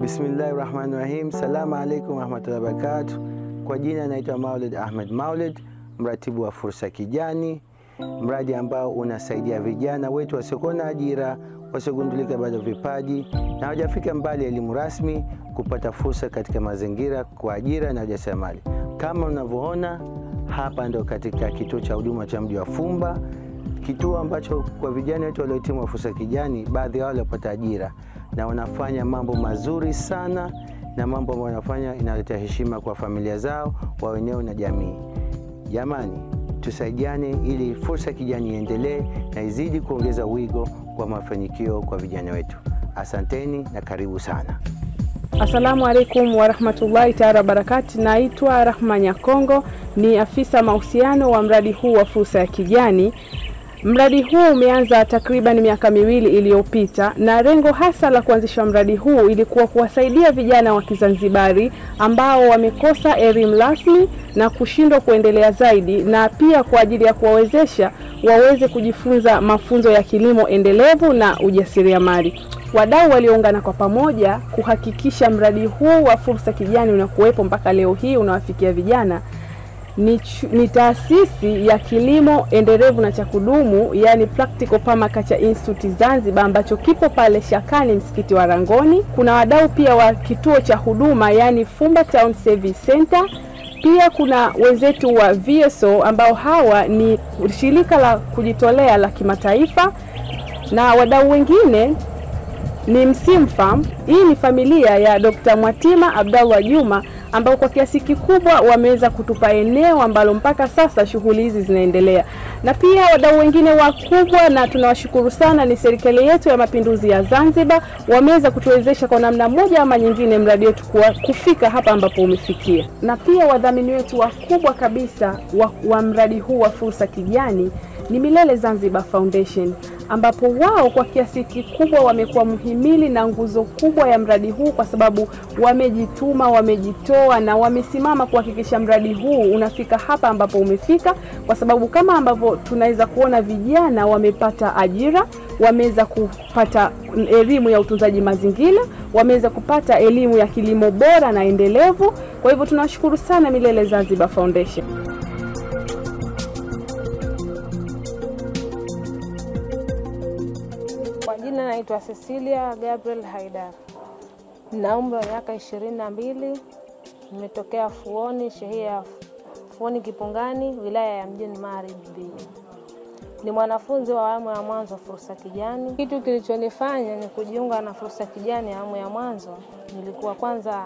Bismillahi rahmani rahim. Salamu alaikum warahmatullahi wabarakatuh. Kwa jina naitwa Maulid Ahmed Maulid, mratibu wa Fursa Kijani, mradi ambao unasaidia vijana wetu wasiokuwa na ajira, wasiogundulika bado vipaji na hawajafika mbali elimu rasmi kupata fursa katika mazingira kwa ajira na ujasiriamali. Kama unavyoona hapa, ndo katika kituo cha huduma cha mji wa Fumba, kituo ambacho kwa vijana wetu waliohitimu wa Fursa Kijani, baadhi yao waliopata ajira na wanafanya mambo mazuri sana, na mambo ambayo wanafanya inaleta heshima kwa familia zao, wa wenyewe na jamii. Jamani, tusaidiane ili Fursa Kijani iendelee na izidi kuongeza wigo kwa mafanikio kwa vijana wetu. Asanteni na karibu sana. Assalamu alaikum warahmatullahi taala wabarakati. Naitwa Rahma Nyakongo, ni afisa mahusiano wa mradi huu wa Fursa ya Kijani. Mradi huu umeanza takriban miaka miwili iliyopita, na lengo hasa la kuanzisha mradi huu ilikuwa kuwasaidia vijana wa Kizanzibari ambao wamekosa elimu rasmi na kushindwa kuendelea zaidi, na pia kwa ajili ya kuwawezesha waweze kujifunza mafunzo ya kilimo endelevu na ujasiriamali. Wadau walioungana kwa pamoja kuhakikisha mradi huu wa Fursa Kijani unakuwepo mpaka leo hii unawafikia vijana ni, ni taasisi ya kilimo endelevu na cha kudumu yani Practical Permaculture Institute Zanzibar ambacho kipo pale Shakani msikiti wa Rangoni. Kuna wadau pia wa kituo cha huduma yani Fumba Town Service Center. Pia kuna wenzetu wa VSO ambao hawa ni shirika la kujitolea la kimataifa na wadau wengine ni Msimfarm. Hii ni familia ya Dr. Mwatima Abdallah Juma ambao kwa kiasi kikubwa wameweza kutupa eneo ambalo mpaka sasa shughuli hizi zinaendelea, na pia wadau wengine wakubwa, na tunawashukuru sana, ni serikali yetu ya Mapinduzi ya Zanzibar, wameweza kutuwezesha kwa namna moja ama nyingine mradi wetu kufika hapa ambapo umefikia, na pia wadhamini wetu wakubwa kabisa wa, wa mradi huu wa Fursa Kijani ni Milele Zanzibar Foundation ambapo wao kwa kiasi kikubwa wamekuwa mhimili na nguzo kubwa ya mradi huu, kwa sababu wamejituma, wamejitoa na wamesimama kuhakikisha mradi huu unafika hapa ambapo umefika, kwa sababu kama ambavyo tunaweza kuona vijana wamepata ajira, wameweza kupata elimu ya utunzaji mazingira, wameweza kupata elimu ya kilimo bora na endelevu. Kwa hivyo tunashukuru sana Milele Zanzibar Foundation. Kwa jina naitwa Cecilia Gabriel Haidar, na umri wa miaka ishirini na mbili. Nimetokea Fuoni, shehia ya Fuoni Kipungani, wilaya ya Mjini Magharibi. Ni mwanafunzi wa awamu ya mwanzo Fursa Kijani. Kitu kilichonifanya ni kujiunga na Fursa Kijani awamu ya mwanzo, nilikuwa kwanza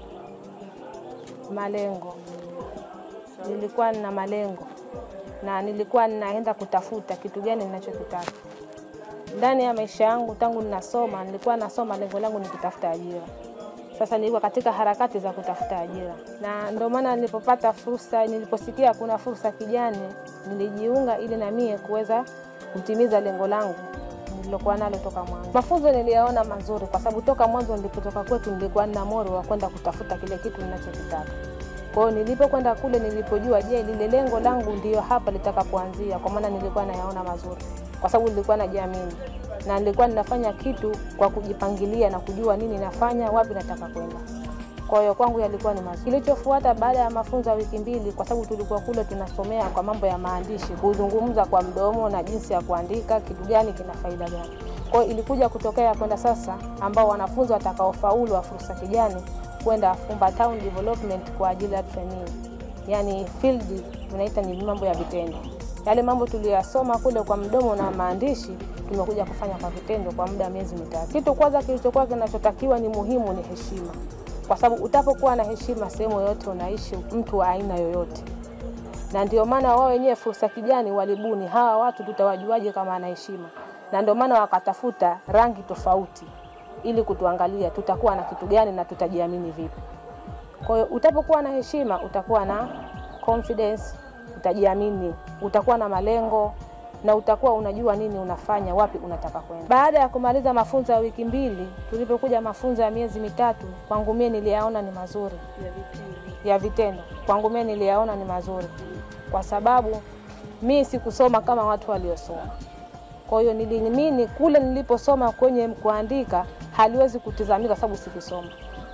malengo, nilikuwa nina malengo na nilikuwa ninaenda kutafuta kitu gani ninachokitaka ndani ya maisha yangu tangu ninasoma, nilikuwa nasoma, lengo langu ni kutafuta ajira. Sasa nilikuwa katika harakati za kutafuta ajira, na ndio maana nilipopata fursa, niliposikia kuna fursa kijani, nilijiunga ili na mie kuweza kutimiza lengo langu nililokuwa nalo toka mwanzo. Mafunzo niliyaona mazuri, kwa sababu toka mwanzo nilipotoka kwetu nilikuwa nina moyo wa kwenda kutafuta kile kitu ninachokitaka. Kwa hiyo nilipokwenda kule, nilipojua je, lile lengo langu ndiyo hapa litakapoanzia, kwa maana nilikuwa nayaona mazuri kwa sababu nilikuwa najiamini na nilikuwa ninafanya kitu kwa kujipangilia na kujua nini nafanya, wapi nataka kwenda. Kwa hiyo kwangu yalikuwa ni mazuri. Kilichofuata baada ya mafunzo ya wiki mbili, kwa sababu tulikuwa kule tunasomea kwa mambo ya maandishi, kuzungumza kwa mdomo na jinsi ya kuandika, kitu gani kina faida gani. Kwa hiyo ilikuja kutokea kwenda sasa, ambao wanafunzi watakaofaulu wa Fursa Kijani kwenda Fumba Town Development kwa ajili ya training, yani field tunaita ni mambo ya vitendo yale mambo tuliyasoma kule kwa mdomo na maandishi tumekuja kufanya kwa vitendo kwa muda wa miezi mitatu. Kitu kwanza kilichokuwa kinachotakiwa ni muhimu ni heshima, kwa sababu utapokuwa na heshima sehemu yoyote unaishi, mtu wa aina yoyote, na ndio maana wao wenyewe Fursa Kijani walibuni hawa watu tutawajuaje kama ana heshima, na ndio maana wakatafuta rangi tofauti ili kutuangalia tutakuwa na kitu gani na tutajiamini vipi. Kwa hiyo utapokuwa na heshima utakuwa na confidence utajiamini, utakuwa na malengo na utakuwa unajua nini unafanya, wapi unataka kwenda. Baada ya kumaliza mafunzo ya wiki mbili, tulipokuja mafunzo ya miezi mitatu, kwangu mie niliyaona ni mazuri ya vitendo, kwangu mie niliyaona ni mazuri kwa sababu mi sikusoma kama watu waliosoma. Kwa hiyo niliamini kule niliposoma kwenye kuandika haliwezi kutizamika, sababu sikusoma.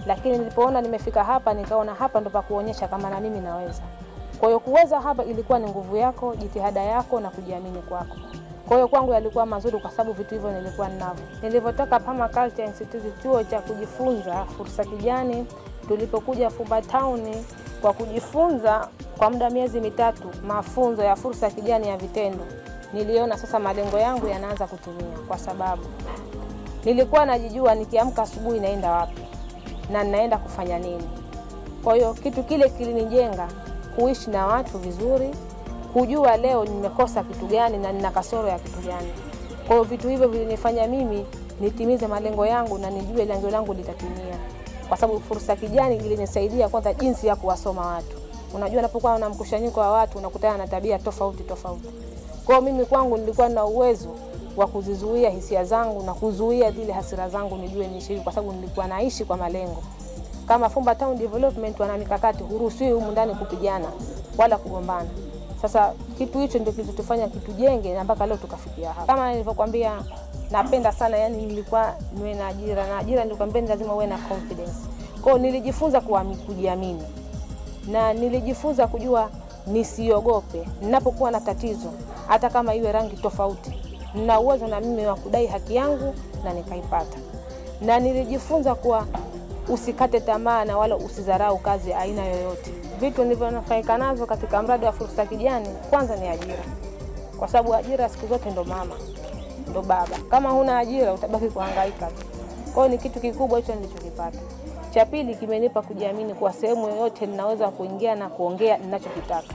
lakini nilipoona nimefika hapa, nikaona hapa ndo pa kuonyesha kama na mimi naweza. Kwa hiyo kuweza hapa ilikuwa ni nguvu yako, jitihada yako na kujiamini kwako. Kwa hiyo kwangu yalikuwa mazuri kwa sababu vitu hivyo nilikuwa ninavyo. Nilivyotoka Pama Culture Institute, chuo cha kujifunza fursa kijani, tulipokuja Fumba Town kwa kujifunza kwa muda miezi mitatu mafunzo ya fursa kijani ya vitendo, niliona sasa malengo yangu yanaanza kutimia, kwa sababu nilikuwa najijua nikiamka asubuhi naenda wapi na ninaenda kufanya nini. Kwa hiyo kitu kile kilinijenga kuishi na watu vizuri, kujua leo nimekosa kitu gani na nina kasoro ya kitu gani. Kwa hiyo vitu hivyo vilinifanya mimi nitimize malengo yangu na nijue lengo langu litatimia, kwa sababu fursa kijani ilinisaidia kwanza jinsi ya kuwasoma watu. Unajua, unapokuwa na mkusanyiko wa watu unakutana na tabia tofauti tofauti. Kwa hiyo mimi kwangu nilikuwa na uwezo wa kuzizuia hisia zangu na kuzuia zile hasira zangu, nijue niishi, kwa sababu nilikuwa naishi kwa malengo. Kama Fumba Town Development wana mikakati, huruhusiwi humu ndani kupigana wala kugombana. Sasa kitu hicho ndio kilichotufanya kitujenge na mpaka leo tukafikia hapa. Kama nilivyokuambia, napenda sana yani, nilikuwa niwe na ajira na ajira, nilikwambia ni lazima uwe na confidence. Kwa hiyo nilijifunza kuami- kujiamini na nilijifunza kujua nisiogope ninapokuwa na tatizo, hata kama iwe rangi tofauti, nina uwezo na mimi wa kudai haki yangu na nikaipata. Na nilijifunza kuwa usikate tamaa na wala usidharau kazi ya aina yoyote. Vitu nilivyonufaika navyo katika mradi wa fursa kijani, kwanza ni ajira, kwa sababu ajira siku zote ndo mama ndo baba. Kama huna ajira utabaki kuhangaika tu. Kwa hiyo ni kitu kikubwa hicho nilichokipata. Cha pili kimenipa kujiamini kwa sehemu yoyote ninaweza kuingia na kuongea ninachokitaka.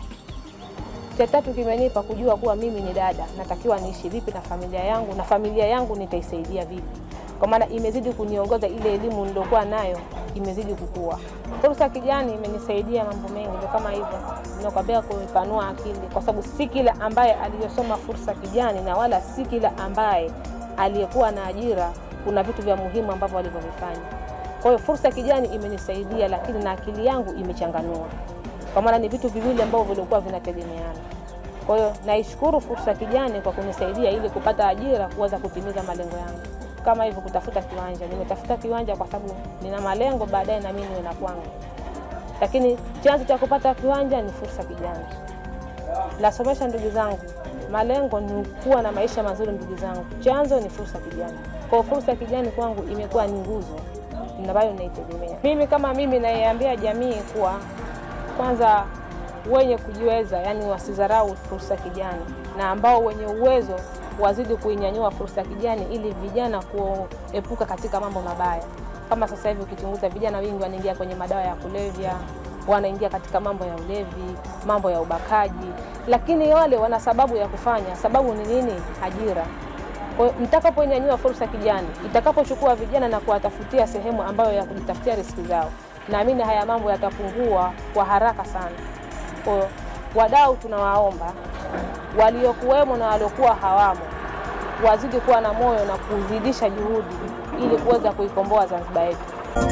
Cha tatu kimenipa kujua kuwa mimi ni dada, natakiwa niishi vipi na familia yangu na familia yangu nitaisaidia vipi, kwa maana imezidi kuniongoza ile elimu niliokuwa nayo imezidi kukua. Fursa kijani imenisaidia mambo mengi, ndio kama hivyo ninakwambia, kuipanua akili, kwa sababu si kila ambaye aliyosoma fursa kijani na wala si kila ambaye aliyekuwa na ajira, kuna vitu vya muhimu ambavyo walivyovifanya. Kwa hiyo fursa kijani imenisaidia, lakini na akili yangu imechanganua, kwa maana ni vitu viwili ambavyo vilikuwa vinategemeana. Kwa hiyo naishukuru fursa kijani kwa kunisaidia ili kupata ajira, kuweza kutimiza malengo yangu, kama hivyo kutafuta kiwanja. Nimetafuta kiwanja kwa sababu nina malengo baadaye na mimi niwe na kwangu, lakini chanzo cha kupata kiwanja ni fursa kijani. Nasomesha ndugu zangu, malengo ni kuwa na maisha mazuri ndugu zangu, chanzo ni fursa kijani. Kwa hiyo fursa kijani kwangu imekuwa ni nguzo ambayo naitegemea mimi. Kama mimi naiambia jamii kuwa kwanza wenye kujiweza, yani wasidharau fursa kijani, na ambao wenye uwezo wazidi kuinyanyua fursa kijani, ili vijana kuepuka katika mambo mabaya. Kama sasa hivi ukichunguza, vijana wengi wanaingia kwenye madawa ya kulevya, wanaingia katika mambo ya ulevi, mambo ya ubakaji, lakini wale wana sababu ya kufanya. Sababu ni nini? Ajira. Kwa hiyo mtakapoinyanyua fursa kijani, itakapochukua vijana na kuwatafutia sehemu ambayo ya kujitafutia riziki zao, naamini haya mambo yatapungua kwa haraka sana. Kwa hiyo wadau, tunawaomba waliokuwemo na waliokuwa hawamo wazidi kuwa na moyo na kuzidisha juhudi ili kuweza kuikomboa Zanzibar yetu.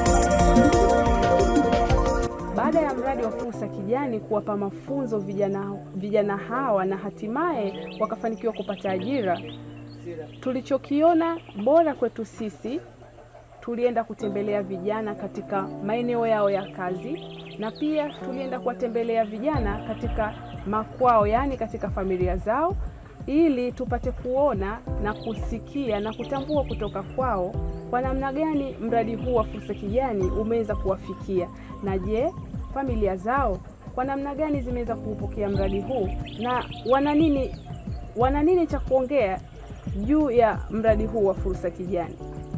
Baada ya mradi wa fursa kijani kuwapa mafunzo vijana, vijana hawa na hatimaye wakafanikiwa kupata ajira, tulichokiona bora kwetu sisi, tulienda kutembelea vijana katika maeneo yao ya kazi, na pia tulienda kuwatembelea vijana katika makwao, yaani katika familia zao, ili tupate kuona na kusikia na kutambua kutoka kwao kwa namna gani mradi huu wa fursa kijani umeweza kuwafikia, na je, familia zao kwa namna gani zimeweza kuupokea mradi huu na wana nini, wana nini cha kuongea juu ya mradi huu wa fursa kijani.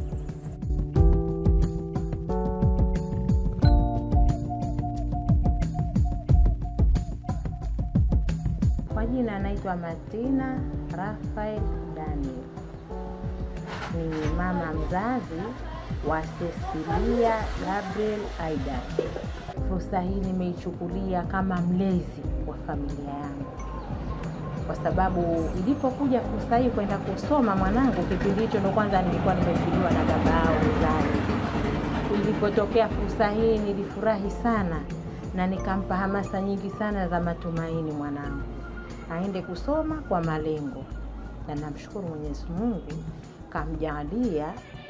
Kwa jina anaitwa Martina Rafael Daniel, ni mama mzazi wa Cecilia Gabriel Aidan. Fursa hii nimeichukulia kama mlezi wa familia yangu, kwa sababu ilipokuja fursa hii kwenda kusoma mwanangu, kipindi hicho ndo kwanza nilikuwa nimefiliwa na baba yao mzazi. Ilipotokea fursa hii nilifurahi sana na nikampa hamasa nyingi sana za matumaini mwanangu aende kusoma kwa malengo, na namshukuru Mwenyezi Mungu kamjalia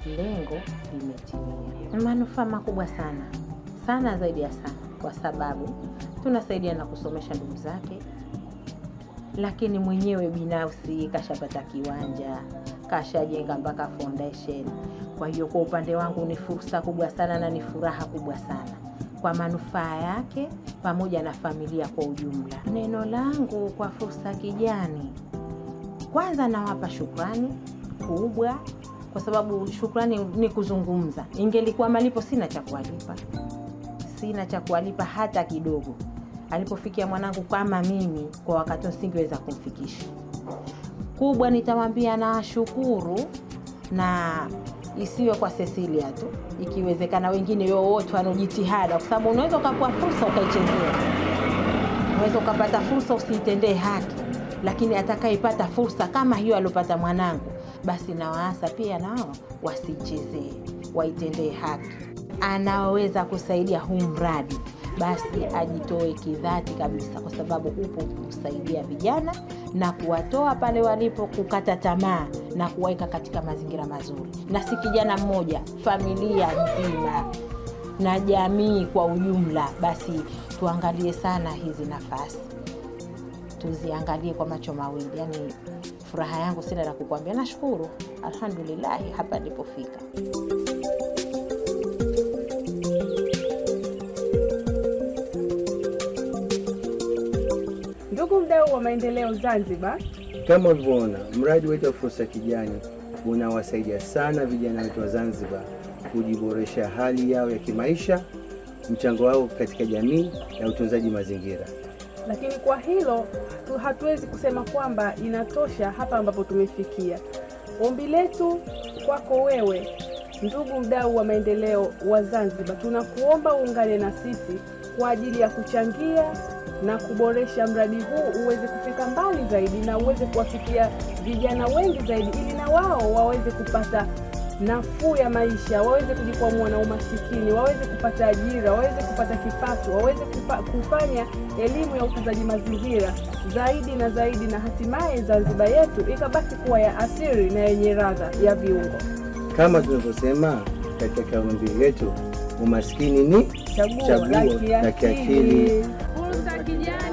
lengo limetimia. Ni manufaa makubwa sana sana, zaidi ya sana, kwa sababu tunasaidia na kusomesha ndugu zake, lakini mwenyewe binafsi kashapata kiwanja, kashajenga mpaka foundation. Kwa hiyo kwa upande wangu ni fursa kubwa sana na ni furaha kubwa sana kwa manufaa yake pamoja na familia kwa ujumla. Neno langu kwa Fursa Kijani, kwanza nawapa shukrani kubwa, kwa sababu shukrani ni kuzungumza. Ingelikuwa malipo, sina cha kuwalipa, sina cha kuwalipa hata kidogo. Alipofikia mwanangu kama mimi, kwa wakati nisingeweza kumfikisha. Kubwa nitamwambia nawashukuru, na isiwe kwa Cecilia tu, ikiwezekana wengine wote wanaojitihada, kwa sababu unaweza ukapewa fursa ukaichezea, unaweza ukapata fursa usiitendee haki, lakini atakayepata fursa kama hiyo aliopata mwanangu, basi nawaasa pia nao wasichezee, waitendee haki. Anaoweza kusaidia huu mradi basi ajitoe kidhati kabisa, kwa sababu upo kusaidia vijana na kuwatoa pale walipo kukata tamaa na kuwaweka katika mazingira mazuri, na si kijana mmoja, familia nzima na jamii kwa ujumla. Basi tuangalie sana hizi nafasi, tuziangalie kwa macho mawili. Yani furaha yangu sina la kukwambia, nashukuru alhamdulillahi hapa nilipofika. Ndugu mdau wa maendeleo Zanzibar, Kama ulivyoona, mradi wetu wa Fursa Kijani unawasaidia sana vijana wetu wa Zanzibar kujiboresha hali yao ya kimaisha, mchango wao katika jamii na utunzaji mazingira. lakini kwa hilo tu hatuwezi kusema kwamba inatosha hapa ambapo tumefikia. Ombi letu kwako wewe, ndugu mdau wa maendeleo wa Zanzibar, tunakuomba uungane na sisi kwa ajili ya kuchangia na kuboresha mradi huu uweze kufika mbali zaidi na uweze kuwafikia vijana wengi zaidi, ili na wao waweze kupata nafuu ya maisha, waweze kujikwamua na umasikini, waweze kupata ajira, waweze kupata kipato, waweze kufa, kufanya elimu ya utunzaji mazingira zaidi na zaidi, na hatimaye Zanzibar yetu ikabaki kuwa ya asili na yenye radha ya viungo. Kama tunavyosema katika kauli mbiu yetu, umaskini ni Chaguo Chaguo la la kiakili. kiakili. Fursa Kijani.